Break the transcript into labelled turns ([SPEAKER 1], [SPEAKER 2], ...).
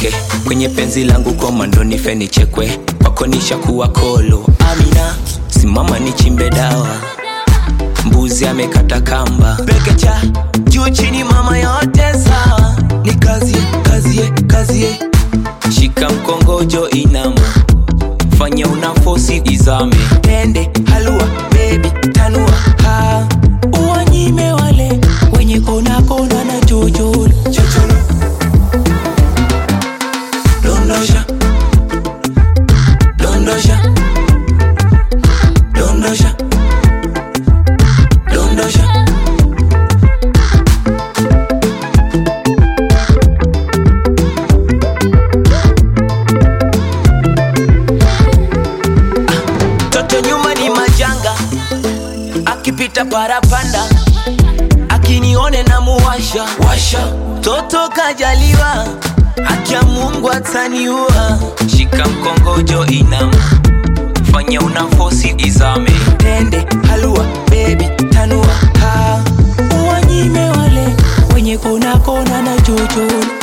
[SPEAKER 1] niteke kwenye penzi langu komando nife nichekwe kwako nishakuwa kolo amina simama nichimbe dawa mbuzi amekata kamba pekecha juu chini mama yote sawa ni kazie kazie kazie shika mkongojo inama fanya unafosi izame tende halua bebi tanua ha uwanyime wale wenye kona kona na chocholo chocholo dondosha dondosha dondosha dondosha toto nyuma ni majanga akipita parapanda akinione na muwasha washa toto kajaliwa akia mungu ataniua shika mkongojo inama fanya unafosi izame tende halua bebi tanua ha uwanyime wale wenye kona kona na chocholo